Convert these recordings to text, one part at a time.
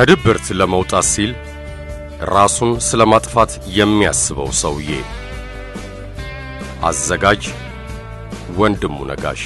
ከድብርት ለመውጣት ሲል ራሱን ስለ ማጥፋት የሚያስበው ሰውዬ። አዘጋጅ ወንድሙ ነጋሽ።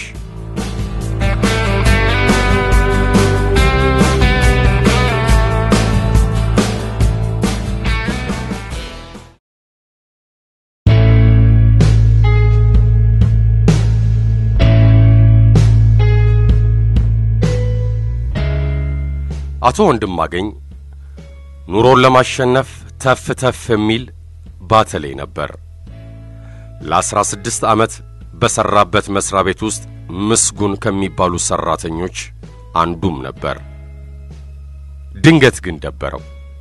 አቶ ወንድማገኝ ኑሮን ለማሸነፍ ተፍ ተፍ የሚል ባተሌ ነበር። ለአስራ ስድስት ዓመት በሠራበት መሥሪያ ቤት ውስጥ ምስጉን ከሚባሉ ሠራተኞች አንዱም ነበር። ድንገት ግን ደበረው።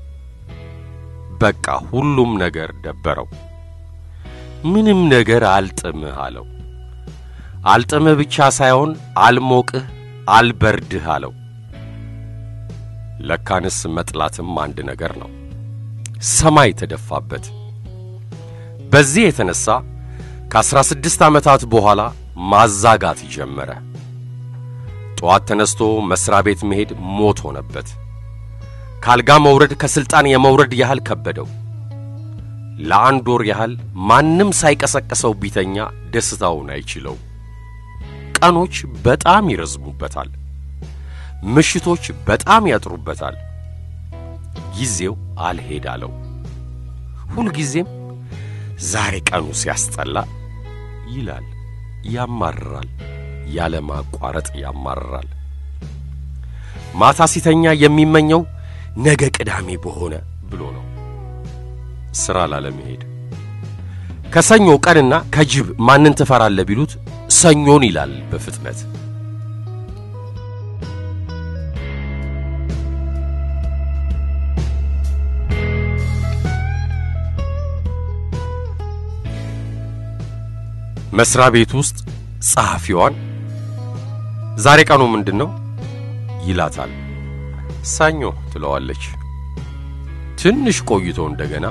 በቃ ሁሉም ነገር ደበረው። ምንም ነገር አልጥምህ አለው። አልጥምህ ብቻ ሳይሆን አልሞቅህ፣ አልበርድህ አለው። ለካንስ መጥላትም አንድ ነገር ነው። ሰማይ ተደፋበት። በዚህ የተነሳ ከአስራ ስድስት ዓመታት በኋላ ማዛጋት ጀመረ። ጠዋት ተነስቶ መሥሪያ ቤት መሄድ ሞት ሆነበት። ካልጋ መውረድ ከሥልጣን የመውረድ ያህል ከበደው። ለአንድ ወር ያህል ማንም ሳይቀሰቀሰው ቢተኛ ደስታውን አይችለው። ቀኖች በጣም ይረዝሙበታል። ምሽቶች በጣም ያጥሩበታል። ጊዜው አልሄድ አለው። ሁልጊዜም ዛሬ ቀኑ ሲያስጠላ ይላል፣ ያማርራል፣ ያለ ማቋረጥ ያማርራል። ማታ ሲተኛ የሚመኘው ነገ ቅዳሜ በሆነ ብሎ ነው፣ ሥራ ላለመሄድ። ከሰኞ ቀንና ከጅብ ማንን ትፈራለህ ቢሉት ሰኞን ይላል በፍጥነት። መስሪያ ቤት ውስጥ ጸሐፊዋን ዛሬ ቀኑ ምንድን ነው ይላታል። ሰኞ ትለዋለች። ትንሽ ቆይቶ እንደገና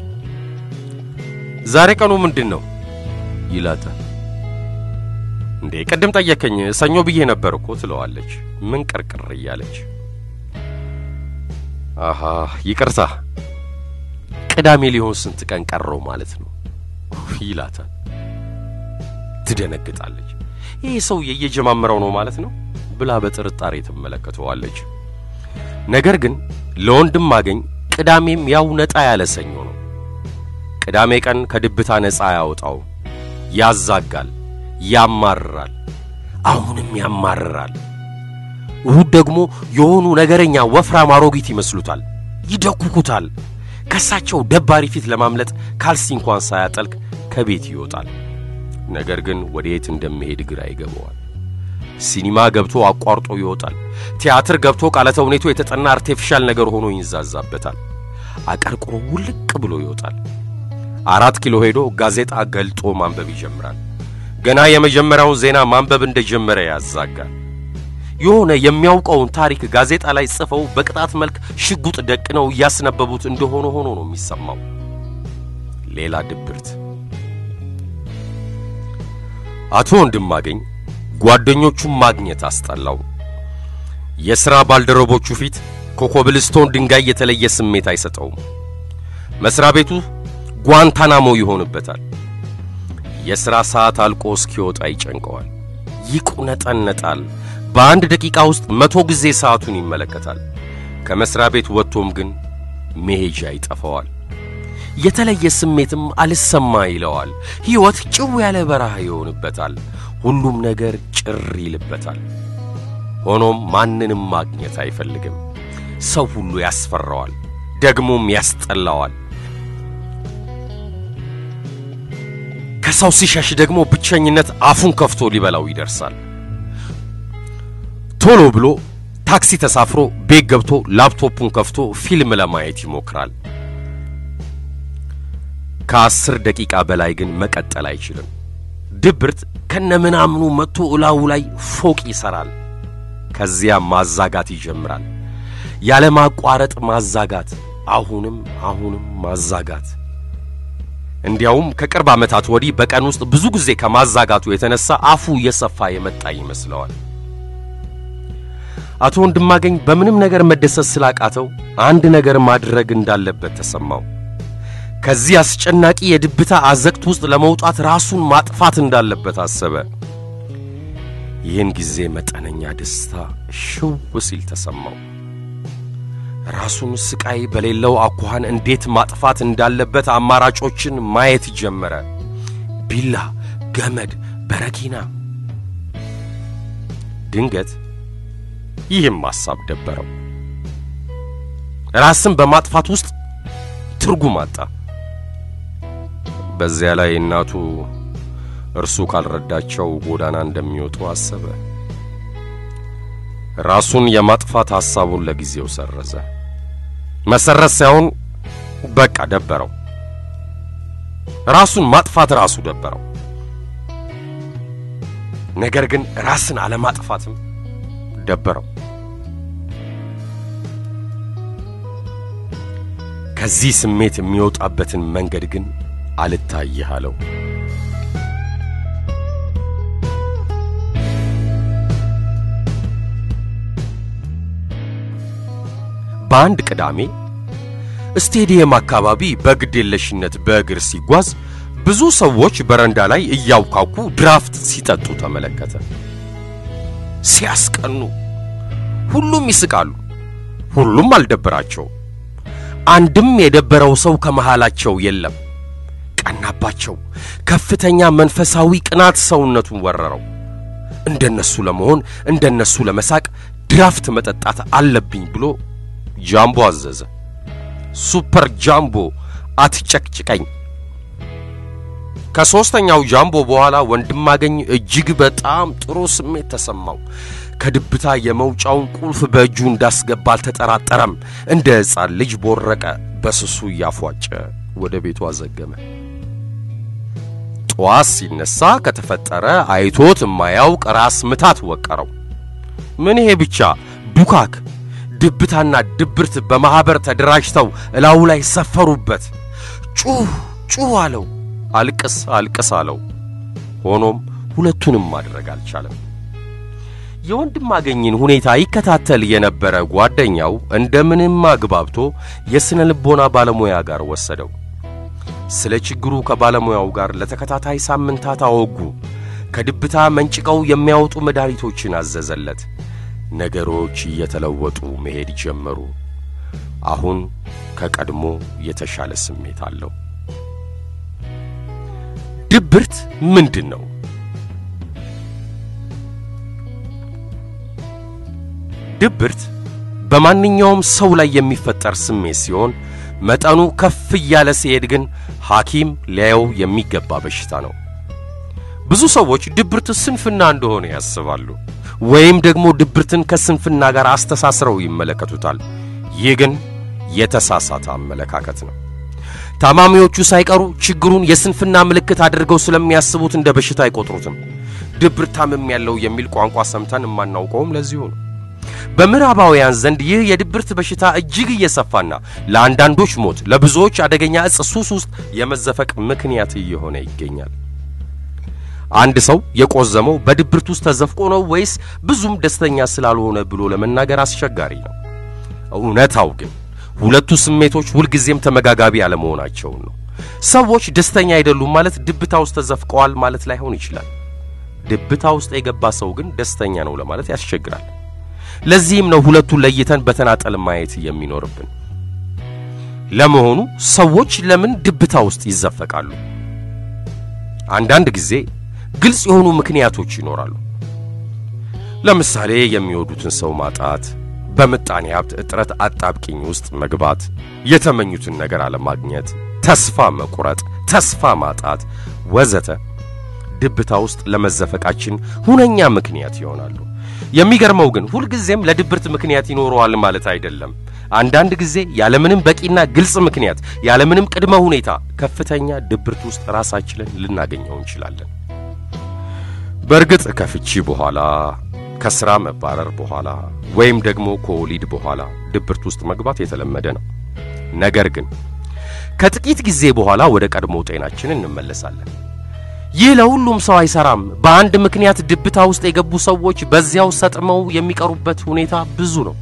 ዛሬ ቀኑ ምንድን ነው ይላታል። እንዴ ቅድም ጠየከኝ ሰኞ ብዬ ነበር እኮ ትለዋለች። ምን ቅርቅር እያለች አሃ ይቅርታ፣ ቅዳሜ ሊሆን ስንት ቀን ቀረው ማለት ነው ይላታል። ትደነግጣለች። ይህ ሰውዬ እየጀማመረው ነው ማለት ነው ብላ በጥርጣሬ ትመለከተዋለች። ነገር ግን ለወንድም አገኝ ቅዳሜም ያው ነጣ ያለ ሰኞ ነው። ቅዳሜ ቀን ከድብታ ነፃ ያወጣው፣ ያዛጋል፣ ያማርራል፣ አሁንም ያማርራል። እሁድ ደግሞ የሆኑ ነገረኛ ወፍራም አሮጊት ይመስሉታል፣ ይደኩኩታል። ከሳቸው ደባሪ ፊት ለማምለጥ ካልሲ እንኳን ሳያጠልቅ ከቤት ይወጣል። ነገር ግን ወዴት እንደሚሄድ ግራ ይገባዋል። ሲኒማ ገብቶ አቋርጦ ይወጣል። ቲያትር ገብቶ ቃለ ተውኔቱ የተጠና አርቴፊሻል ነገር ሆኖ ይንዛዛበታል። አቀርቅሮ ውልቅ ብሎ ይወጣል። አራት ኪሎ ሄዶ ጋዜጣ ገልጦ ማንበብ ይጀምራል። ገና የመጀመሪያውን ዜና ማንበብ እንደጀመረ ያዛጋል። የሆነ የሚያውቀውን ታሪክ ጋዜጣ ላይ ጽፈው በቅጣት መልክ ሽጉጥ ደቅነው እያስነበቡት እንደሆነ ሆኖ ነው የሚሰማው። ሌላ ድብርት። አቶ ወንድማገኝ ጓደኞቹን ማግኘት አስጠላው። የሥራ ባልደረቦቹ ፊት ከኮብልስቶን ድንጋይ የተለየ ስሜት አይሰጠውም። መሥሪያ ቤቱ ጓንታናሞ ይሆንበታል። የሥራ ሰዓት አልቆ እስኪወጣ ይጨንቀዋል፣ ይቁነጠነጣል። በአንድ ደቂቃ ውስጥ መቶ ጊዜ ሰዓቱን ይመለከታል። ከመሥሪያ ቤት ወጥቶም ግን መሄጃ ይጠፋዋል። የተለየ ስሜትም አልሰማ ይለዋል። ሕይወት ጭው ያለ በረሃ ይሆንበታል። ሁሉም ነገር ጭር ይልበታል። ሆኖም ማንንም ማግኘት አይፈልግም። ሰው ሁሉ ያስፈራዋል፣ ደግሞም ያስጠላዋል። ከሰው ሲሸሽ ደግሞ ብቸኝነት አፉን ከፍቶ ሊበላው ይደርሳል። ቶሎ ብሎ ታክሲ ተሳፍሮ ቤት ገብቶ ላፕቶፑን ከፍቶ ፊልም ለማየት ይሞክራል። ከአስር ደቂቃ በላይ ግን መቀጠል አይችልም። ድብርት ከነምናምኑ መጥቶ እላዩ ላይ ፎቅ ይሰራል። ከዚያ ማዛጋት ይጀምራል። ያለ ማቋረጥ ማዛጋት፣ አሁንም አሁንም ማዛጋት። እንዲያውም ከቅርብ ዓመታት ወዲህ በቀን ውስጥ ብዙ ጊዜ ከማዛጋቱ የተነሳ አፉ እየሰፋ የመጣ ይመስለዋል። አቶ ወንድማገኝ በምንም ነገር መደሰት ስላቃተው አንድ ነገር ማድረግ እንዳለበት ተሰማው። ከዚህ አስጨናቂ የድብታ አዘቅት ውስጥ ለመውጣት ራሱን ማጥፋት እንዳለበት አሰበ። ይህን ጊዜ መጠነኛ ደስታ ሽው ሲል ተሰማው። ራሱን ስቃይ በሌለው አኳኋን እንዴት ማጥፋት እንዳለበት አማራጮችን ማየት ጀመረ። ቢላ፣ ገመድ፣ በረኪና። ድንገት ይህም ሐሳብ ደበረው። ራስን በማጥፋት ውስጥ ትርጉም አጣ። በዚያ ላይ እናቱ እርሱ ካልረዳቸው ጎዳና እንደሚወጡ አሰበ። ራሱን የማጥፋት ሐሳቡን ለጊዜው ሰረዘ። መሰረዝ ሳይሆን በቃ ደበረው። ራሱን ማጥፋት ራሱ ደበረው። ነገር ግን ራስን አለማጥፋትም ደበረው። ከዚህ ስሜት የሚወጣበትን መንገድ ግን አልታይህ አለው። በአንድ ቅዳሜ ስቴዲየም አካባቢ በግዴለሽነት በእግር ሲጓዝ ብዙ ሰዎች በረንዳ ላይ እያውካኩ ድራፍት ሲጠጡ ተመለከተ። ሲያስቀኑ! ሁሉም ይስቃሉ። ሁሉም አልደበራቸው። አንድም የደበረው ሰው ከመሃላቸው የለም። ቀናባቸው። ከፍተኛ መንፈሳዊ ቅናት ሰውነቱን ወረረው። እንደነሱ ለመሆን እንደነሱ ለመሳቅ ድራፍት መጠጣት አለብኝ ብሎ ጃምቦ አዘዘ። ሱፐር ጃምቦ አትጨቅጭቀኝ። ከሦስተኛው ጃምቦ በኋላ ወንድማገኝ እጅግ በጣም ጥሩ ስሜት ተሰማው። ከድብታ የመውጫውን ቁልፍ በእጁ እንዳስገባ አልተጠራጠረም። እንደ ሕፃን ልጅ ቦረቀ። በስሱ እያፏጨ ወደ ቤቱ አዘገመ። ጠዋት ሲነሳ ከተፈጠረ አይቶት የማያውቅ ራስ ምታት ወቀረው። ምን ይሄ ብቻ ዱካክ ድብታና ድብርት በማኅበር ተደራጅተው እላዩ ላይ ሰፈሩበት። ጩህ ጩህ አለው፣ አልቅስ አልቅስ አለው። ሆኖም ሁለቱንም ማድረግ አልቻለም። የወንድማገኝን ሁኔታ ይከታተል የነበረ ጓደኛው እንደምንም አግባብቶ የሥነ ልቦና ባለሙያ ጋር ወሰደው። ስለ ችግሩ ከባለሙያው ጋር ለተከታታይ ሳምንታት አወጉ። ከድብታ መንጭቀው የሚያወጡ መድኃኒቶችን አዘዘለት። ነገሮች እየተለወጡ መሄድ ጀመሩ። አሁን ከቀድሞ የተሻለ ስሜት አለው። ድብርት ምንድን ነው? ድብርት በማንኛውም ሰው ላይ የሚፈጠር ስሜት ሲሆን መጠኑ ከፍ እያለ ሲሄድ ግን ሐኪም ሊያየው የሚገባ በሽታ ነው። ብዙ ሰዎች ድብርት ስንፍና እንደሆነ ያስባሉ፣ ወይም ደግሞ ድብርትን ከስንፍና ጋር አስተሳስረው ይመለከቱታል። ይህ ግን የተሳሳተ አመለካከት ነው። ታማሚዎቹ ሳይቀሩ ችግሩን የስንፍና ምልክት አድርገው ስለሚያስቡት እንደ በሽታ አይቆጥሩትም። ድብርት ታምም ያለው የሚል ቋንቋ ሰምተን የማናውቀውም ለዚሁ ነው። በምዕራባውያን ዘንድ ይህ የድብርት በሽታ እጅግ እየሰፋና ለአንዳንዶች ሞት፣ ለብዙዎች አደገኛ ዕፅ ሱስ ውስጥ የመዘፈቅ ምክንያት እየሆነ ይገኛል። አንድ ሰው የቆዘመው በድብርት ውስጥ ተዘፍቆ ነው ወይስ ብዙም ደስተኛ ስላልሆነ ብሎ ለመናገር አስቸጋሪ ነው። እውነታው ግን ሁለቱ ስሜቶች ሁልጊዜም ተመጋጋቢ አለመሆናቸውን ነው። ሰዎች ደስተኛ አይደሉም ማለት ድብታ ውስጥ ተዘፍቀዋል ማለት ላይሆን ይችላል። ድብታ ውስጥ የገባ ሰው ግን ደስተኛ ነው ለማለት ያስቸግራል። ለዚህም ነው ሁለቱን ለይተን በተናጠል ማየት የሚኖርብን። ለመሆኑ ሰዎች ለምን ድብታ ውስጥ ይዘፈቃሉ? አንዳንድ ጊዜ ግልጽ የሆኑ ምክንያቶች ይኖራሉ። ለምሳሌ የሚወዱትን ሰው ማጣት፣ በምጣኔ ሀብት እጥረት አጣብቂኝ ውስጥ መግባት፣ የተመኙትን ነገር አለማግኘት፣ ተስፋ መቁረጥ፣ ተስፋ ማጣት ወዘተ ድብታ ውስጥ ለመዘፈቃችን ሁነኛ ምክንያት ይሆናሉ። የሚገርመው ግን ሁልጊዜም ለድብርት ምክንያት ይኖረዋል ማለት አይደለም። አንዳንድ ጊዜ ያለምንም በቂና ግልጽ ምክንያት ያለምንም ቅድመ ሁኔታ ከፍተኛ ድብርት ውስጥ ራሳችንን ልናገኘው እንችላለን። በእርግጥ ከፍቺ በኋላ ከስራ መባረር በኋላ ወይም ደግሞ ከወሊድ በኋላ ድብርት ውስጥ መግባት የተለመደ ነው። ነገር ግን ከጥቂት ጊዜ በኋላ ወደ ቀድሞ ጤናችን እንመለሳለን። ይህ ለሁሉም ሰው አይሰራም። በአንድ ምክንያት ድብታ ውስጥ የገቡ ሰዎች በዚያው ሰጥመው የሚቀሩበት ሁኔታ ብዙ ነው።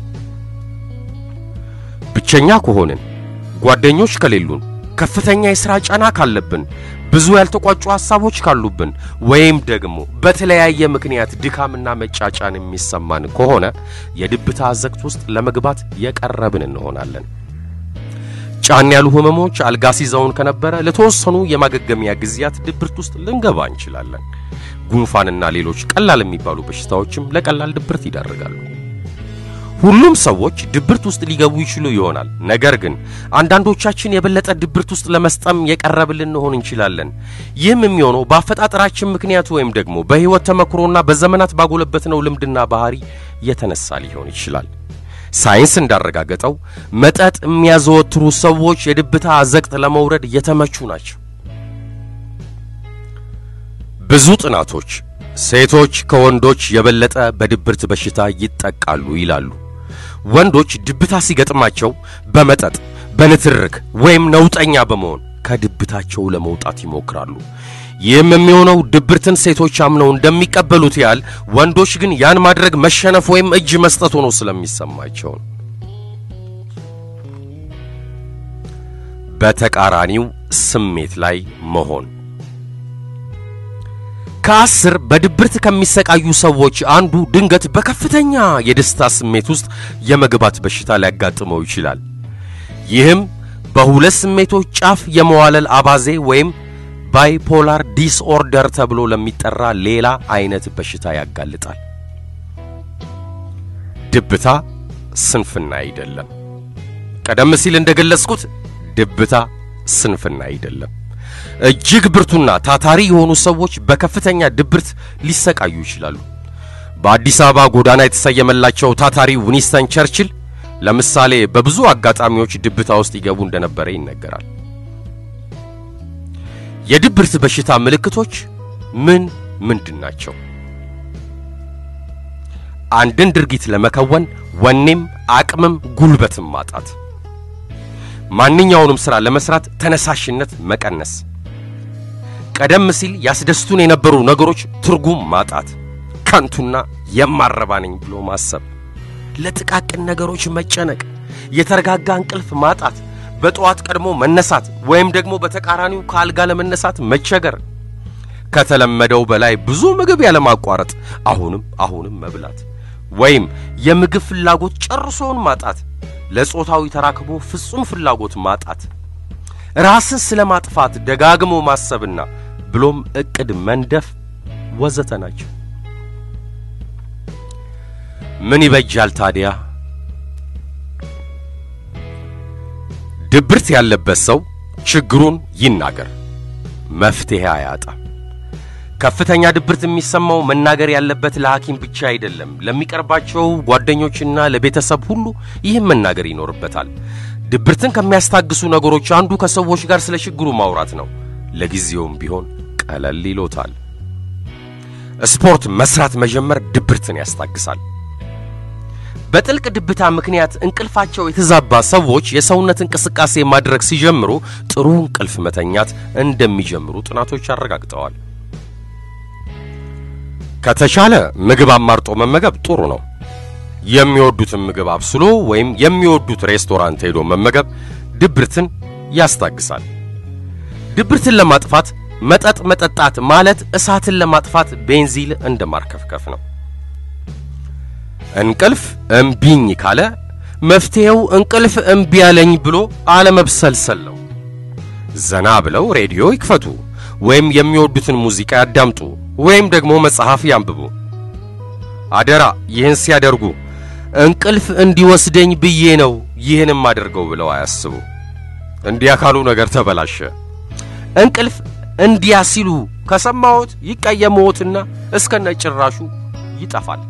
ብቸኛ ከሆንን፣ ጓደኞች ከሌሉን፣ ከፍተኛ የሥራ ጫና ካለብን፣ ብዙ ያልተቋጩ ሐሳቦች ካሉብን ወይም ደግሞ በተለያየ ምክንያት ድካምና መጫጫን የሚሰማን ከሆነ የድብታ አዘቅት ውስጥ ለመግባት የቀረብን እንሆናለን። ጫን ያሉ ህመሞች አልጋ ሲዘውን ከነበረ ለተወሰኑ የማገገሚያ ጊዜያት ድብርት ውስጥ ልንገባ እንችላለን። ጉንፋንና ሌሎች ቀላል የሚባሉ በሽታዎችም ለቀላል ድብርት ይዳርጋሉ። ሁሉም ሰዎች ድብርት ውስጥ ሊገቡ ይችሉ ይሆናል። ነገር ግን አንዳንዶቻችን የበለጠ ድብርት ውስጥ ለመስጠም የቀረብን ልንሆን እንችላለን። ይህም የሚሆነው በአፈጣጠራችን ምክንያት ወይም ደግሞ በሕይወት ተመክሮና በዘመናት ባጎለበትነው ልምድና ባህሪ የተነሳ ሊሆን ይችላል። ሳይንስ እንዳረጋገጠው መጠጥ የሚያዘወትሩ ሰዎች የድብታ አዘቅት ለመውረድ የተመቹ ናቸው። ብዙ ጥናቶች ሴቶች ከወንዶች የበለጠ በድብርት በሽታ ይጠቃሉ ይላሉ። ወንዶች ድብታ ሲገጥማቸው በመጠጥ በንትርክ ወይም ነውጠኛ በመሆን ከድብታቸው ለመውጣት ይሞክራሉ። ይህም የሚሆነው ድብርትን ሴቶች አምነው እንደሚቀበሉት ያህል ወንዶች ግን ያን ማድረግ መሸነፍ ወይም እጅ መስጠት ሆኖ ስለሚሰማቸው ነው። በተቃራኒው ስሜት ላይ መሆን ከአስር በድብርት ከሚሰቃዩ ሰዎች አንዱ ድንገት በከፍተኛ የደስታ ስሜት ውስጥ የመግባት በሽታ ሊያጋጥመው ይችላል። ይህም በሁለት ስሜቶች ጫፍ የመዋለል አባዜ ወይም ባይፖላር ዲስኦርደር ተብሎ ለሚጠራ ሌላ አይነት በሽታ ያጋልጣል። ድብታ ስንፍና አይደለም። ቀደም ሲል እንደገለጽኩት ድብታ ስንፍና አይደለም። እጅግ ብርቱና ታታሪ የሆኑ ሰዎች በከፍተኛ ድብርት ሊሰቃዩ ይችላሉ። በአዲስ አበባ ጎዳና የተሰየመላቸው ታታሪ ዊንስተን ቸርችል ለምሳሌ በብዙ አጋጣሚዎች ድብታ ውስጥ ይገቡ እንደነበረ ይነገራል። የድብርት በሽታ ምልክቶች ምን ምንድን ናቸው? አንድን ድርጊት ለመከወን ወኔም አቅምም ጉልበትም ማጣት፣ ማንኛውንም ሥራ ለመስራት ተነሳሽነት መቀነስ፣ ቀደም ሲል ያስደስቱን የነበሩ ነገሮች ትርጉም ማጣት፣ ከንቱና የማረባ ነኝ ብሎ ማሰብ፣ ለጥቃቅን ነገሮች መጨነቅ፣ የተረጋጋ እንቅልፍ ማጣት በጠዋት ቀድሞ መነሳት ወይም ደግሞ በተቃራኒው ከአልጋ ለመነሳት መቸገር፣ ከተለመደው በላይ ብዙ ምግብ ያለማቋረጥ አሁንም አሁንም መብላት ወይም የምግብ ፍላጎት ጨርሶውን ማጣት፣ ለጾታዊ ተራክቦ ፍጹም ፍላጎት ማጣት፣ ራስን ስለ ማጥፋት ደጋግሞ ማሰብና ብሎም ዕቅድ መንደፍ ወዘተ ናቸው። ምን ይበጃል ታዲያ? ድብርት ያለበት ሰው ችግሩን ይናገር፣ መፍትሄ አያጣም። ከፍተኛ ድብርት የሚሰማው መናገር ያለበት ለሐኪም ብቻ አይደለም፣ ለሚቀርባቸው ጓደኞችና ለቤተሰብ ሁሉ ይህም መናገር ይኖርበታል። ድብርትን ከሚያስታግሱ ነገሮች አንዱ ከሰዎች ጋር ስለ ችግሩ ማውራት ነው። ለጊዜውም ቢሆን ቀለል ይሎታል። ስፖርት መስራት መጀመር ድብርትን ያስታግሳል። በጥልቅ ድብታ ምክንያት እንቅልፋቸው የተዛባ ሰዎች የሰውነት እንቅስቃሴ ማድረግ ሲጀምሩ ጥሩ እንቅልፍ መተኛት እንደሚጀምሩ ጥናቶች አረጋግጠዋል። ከተቻለ ምግብ አማርጦ መመገብ ጥሩ ነው። የሚወዱትን ምግብ አብስሎ ወይም የሚወዱት ሬስቶራንት ሄዶ መመገብ ድብርትን ያስታግሳል። ድብርትን ለማጥፋት መጠጥ መጠጣት ማለት እሳትን ለማጥፋት ቤንዚል እንደ ማርከፍከፍ ነው። እንቅልፍ እምቢኝ ካለ መፍትሄው እንቅልፍ እምቢ ያለኝ ብሎ አለመብሰልሰል ነው። ዘና ብለው ሬዲዮ ይክፈቱ ወይም የሚወዱትን ሙዚቃ ያዳምጡ ወይም ደግሞ መጽሐፍ ያንብቡ። አደራ ይህን ሲያደርጉ እንቅልፍ እንዲወስደኝ ብዬ ነው ይህንም አድርገው ብለው አያስቡ። እንዲያ ካሉ ነገር ተበላሸ። እንቅልፍ እንዲያ ሲሉ ከሰማዎት ይቀየመዎትና እስከነ ጭራሹ ይጠፋል።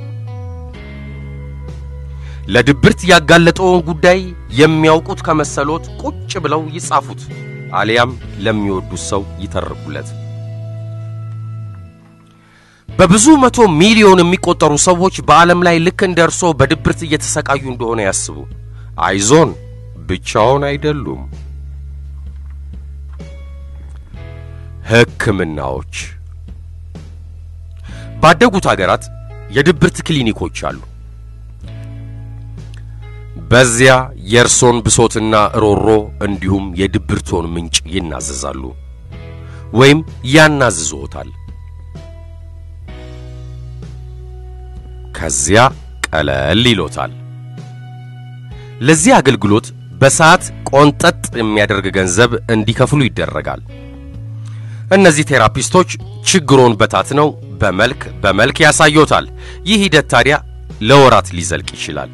ለድብርት ያጋለጠውን ጉዳይ የሚያውቁት ከመሰሎት ቁጭ ብለው ይጻፉት፣ አሊያም ለሚወዱት ሰው ይተርኩለት። በብዙ መቶ ሚሊዮን የሚቆጠሩ ሰዎች በዓለም ላይ ልክ እንደ እርሶ በድብርት እየተሰቃዩ እንደሆነ ያስቡ። አይዞን፣ ብቻውን አይደሉም። ሕክምናዎች ባደጉት አገራት የድብርት ክሊኒኮች አሉ። በዚያ የእርሶን ብሶትና ሮሮ እንዲሁም የድብርቶን ምንጭ ይናዘዛሉ ወይም ያናዝዞታል። ከዚያ ቀለል ይሎታል። ለዚህ አገልግሎት በሰዓት ቆንጠጥ የሚያደርግ ገንዘብ እንዲከፍሉ ይደረጋል። እነዚህ ቴራፒስቶች ችግሮን በታትነው በመልክ በመልክ ያሳዩታል። ይህ ሂደት ታዲያ ለወራት ሊዘልቅ ይችላል።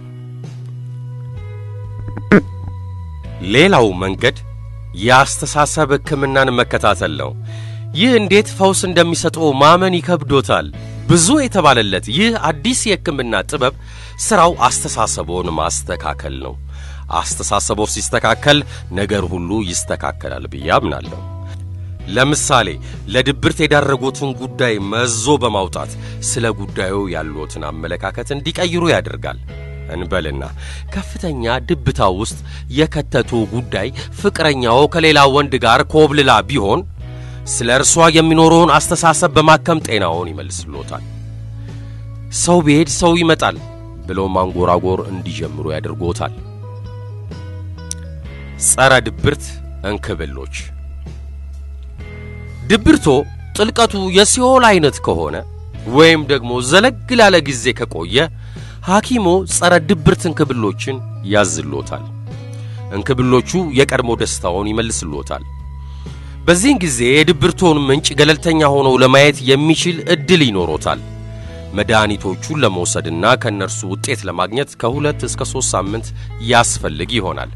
ሌላው መንገድ የአስተሳሰብ ሕክምናን መከታተል ነው። ይህ እንዴት ፈውስ እንደሚሰጠው ማመን ይከብዶታል። ብዙ የተባለለት ይህ አዲስ የሕክምና ጥበብ ሥራው አስተሳሰቦን ማስተካከል ነው። አስተሳሰቦ ሲስተካከል ነገር ሁሉ ይስተካከላል ብዬ አምናለሁ። ለምሳሌ ለድብርት የዳረጎትን ጉዳይ መዞ በማውጣት ስለ ጉዳዩ ያሉትን አመለካከት እንዲቀይሩ ያደርጋል። እንበልና ከፍተኛ ድብታ ውስጥ የከተቱ ጉዳይ ፍቅረኛው ከሌላ ወንድ ጋር ኮብልላ ቢሆን ስለ እርሷ የሚኖረውን አስተሳሰብ በማከም ጤናውን ይመልስሎታል። ሰው ቢሄድ ሰው ይመጣል ብለው ማንጎራጎር እንዲጀምሩ ያደርጎታል። ጸረ ድብርት እንክብሎች ድብርቶ ጥልቀቱ የሲኦል አይነት ከሆነ ወይም ደግሞ ዘለግ ላለ ጊዜ ከቆየ ሐኪሞ ጸረ ድብርት እንክብሎችን ያዝሎታል። እንክብሎቹ የቀድሞ ደስታውን ይመልስሎታል። በዚህን ጊዜ የድብርቶን ምንጭ ገለልተኛ ሆኖ ለማየት የሚችል ዕድል ይኖሮታል። መድኃኒቶቹን ለመውሰድና ከእነርሱ ውጤት ለማግኘት ከሁለት እስከ ሦስት ሳምንት ያስፈልግ ይሆናል።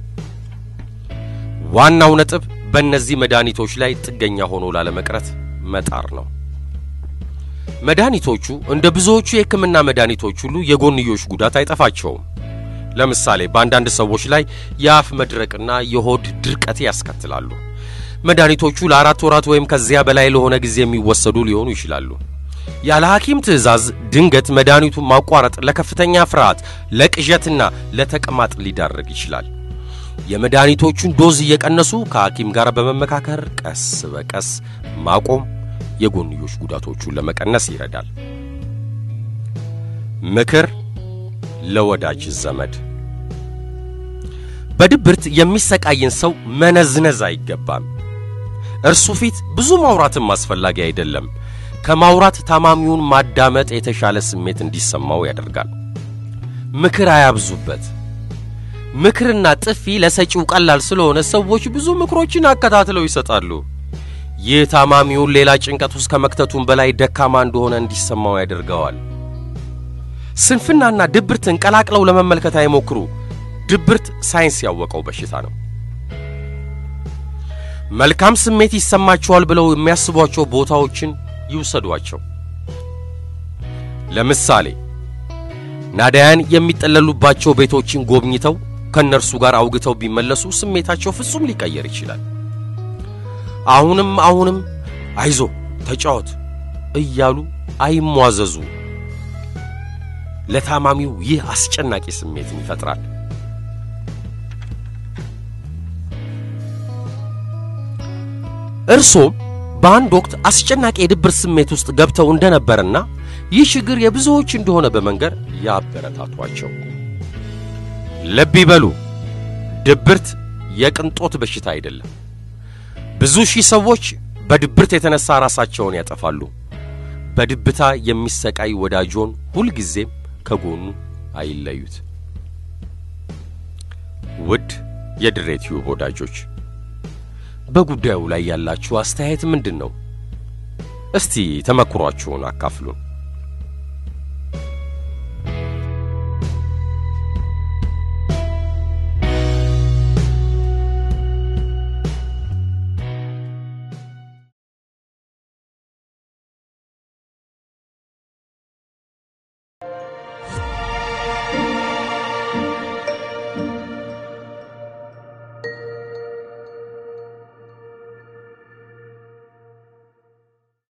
ዋናው ነጥብ በእነዚህ መድኃኒቶች ላይ ጥገኛ ሆኖ ላለመቅረት መጣር ነው። መድኃኒቶቹ እንደ ብዙዎቹ የሕክምና መድኃኒቶች ሁሉ የጎንዮሽ ጉዳት አይጠፋቸውም። ለምሳሌ በአንዳንድ ሰዎች ላይ የአፍ መድረቅና የሆድ ድርቀት ያስከትላሉ። መድኃኒቶቹ ለአራት ወራት ወይም ከዚያ በላይ ለሆነ ጊዜ የሚወሰዱ ሊሆኑ ይችላሉ። ያለ ሐኪም ትዕዛዝ ድንገት መድኃኒቱን ማቋረጥ ለከፍተኛ ፍርሃት፣ ለቅዠትና ለተቅማጥ ሊዳረግ ይችላል። የመድኃኒቶቹን ዶዝ እየቀነሱ ከሐኪም ጋር በመመካከር ቀስ በቀስ ማቆም የጎንዮሽ ጉዳቶቹን ለመቀነስ ይረዳል። ምክር ለወዳጅ ዘመድ በድብርት የሚሰቃይን ሰው መነዝነዝ አይገባም። እርሱ ፊት ብዙ ማውራትም አስፈላጊ አይደለም። ከማውራት ታማሚውን ማዳመጥ የተሻለ ስሜት እንዲሰማው ያደርጋል። ምክር አያብዙበት። ምክርና ጥፊ ለሰጪው ቀላል ስለሆነ ሰዎች ብዙ ምክሮችን አከታትለው ይሰጣሉ። ይህ ታማሚውን ሌላ ጭንቀት ውስጥ ከመክተቱም በላይ ደካማ እንደሆነ እንዲሰማው ያደርገዋል። ስንፍናና ድብርትን ቀላቅለው ለመመልከት አይሞክሩ። ድብርት ሳይንስ ያወቀው በሽታ ነው። መልካም ስሜት ይሰማቸዋል ብለው የሚያስቧቸው ቦታዎችን ይውሰዷቸው። ለምሳሌ ናዳያን የሚጠለሉባቸው ቤቶችን ጎብኝተው ከእነርሱ ጋር አውግተው ቢመለሱ ስሜታቸው ፍጹም ሊቀየር ይችላል። አሁንም አሁንም አይዞ ተጫወት እያሉ አይሟዘዙ። ለታማሚው ይህ አስጨናቂ ስሜትን ይፈጥራል። እርሶም በአንድ ወቅት አስጨናቂ የድብርት ስሜት ውስጥ ገብተው እንደነበርና ይህ ችግር የብዙዎች እንደሆነ በመንገር ያበረታቷቸው። ልብ ይበሉ፣ ድብርት የቅንጦት በሽታ አይደለም። ብዙ ሺህ ሰዎች በድብርት የተነሳ ራሳቸውን ያጠፋሉ። በድብታ የሚሰቃይ ወዳጆን ሁልጊዜም ከጎኑ አይለዩት። ውድ የድሬ ቲዩብ ወዳጆች በጉዳዩ ላይ ያላችሁ አስተያየት ምንድን ነው? እስቲ ተመክሯችሁን አካፍሉን።